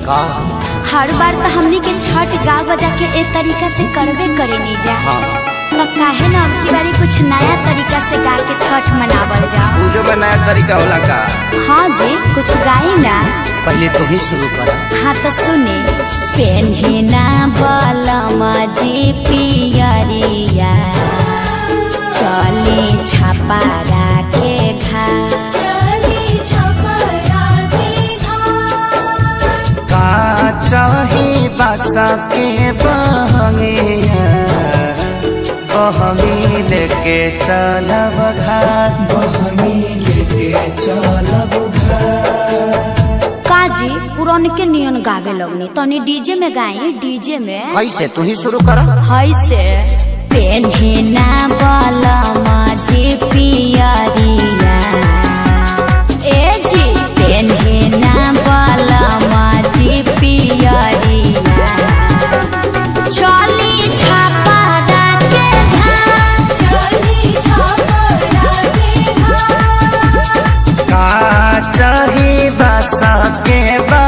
का हर बार तो हमनी के छठ गा बजा के ए तरीका से करबे करे नहीं जा हाँ तो काहे ना अब की बारी कुछ नया तरीका से गा के छठ मनावल जाओ पूजो का नया तरीका होला का हाँ जी कुछ गाई ना पहले तू ही शुरू कर हाँ तो सुने पेन्हिना बलमा जी पियरिया चली छपारा के घा का चाही बासा के बहंगिया बहंगी लेके चलब घाट बहंगी लेके चलब काजी पुरान के नियन गावे लगनी तनी डीजे में गाई डीजे में कैसे तू ही शुरू कर हई से पेन्हिना बलमा जी पियरिया ए जी पेन्हिना बलमा जी पियरिया चली छापरा के घाट चली छापरा के घाट का चाही बासा के